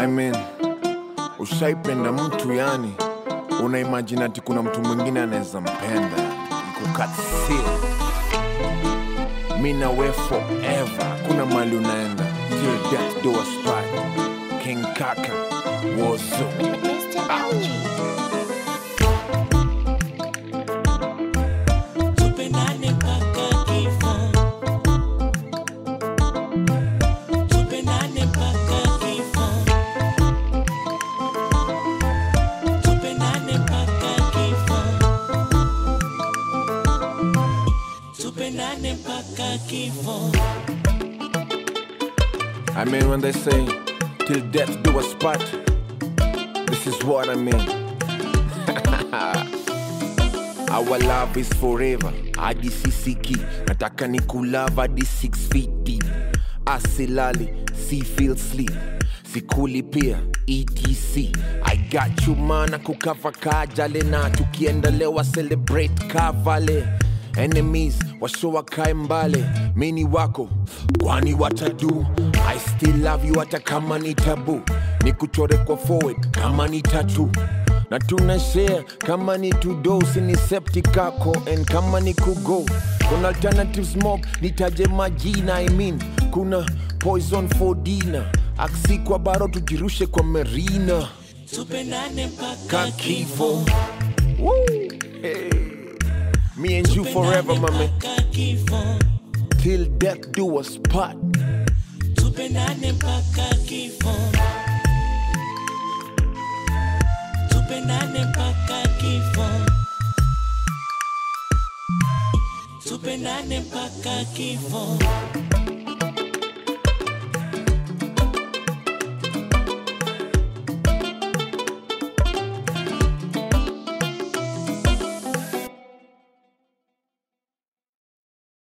I mean, ushaipenda mtu yani, una imagine ati kuna mtu mwingine anaweza mpenda ikukatsio mi na we forever, kuna mali unaenda till death do us part. King Kaka Wozo. Mr. LG. Tupendane mpaka kifo. Tupendane mpaka kifo. Tupendane mpaka kifo. Tupendane mpaka kifo. I mean, when they say, till death do us part, this is what I mean. Our love is forever, hadi sisiki. Nataka ni kulava hadi 6 feet deep. Asilali, si feel sleep. Sikuli pia, ETC. I got you mana kukava kajale na tukiendelewa celebrate kavale enemies washowa kae mbale mini wako kwani watadu i still love you hata kama ni tabu ni kuchore kwa forward kama ni tatu na tuna share kama ni tudosi ni septikako and kama ni kugo kuna alternative smoke nitaje majina i mean kuna poison for dinner aksi kwa baro tujirushe kwa merina Tupendane mpaka kakifo Woo! Hey. me and you forever my man mpaka kifo. till death do us part. Tupendane mpaka kifo. Tupendane mpaka kifo. Tupendane mpaka kifo.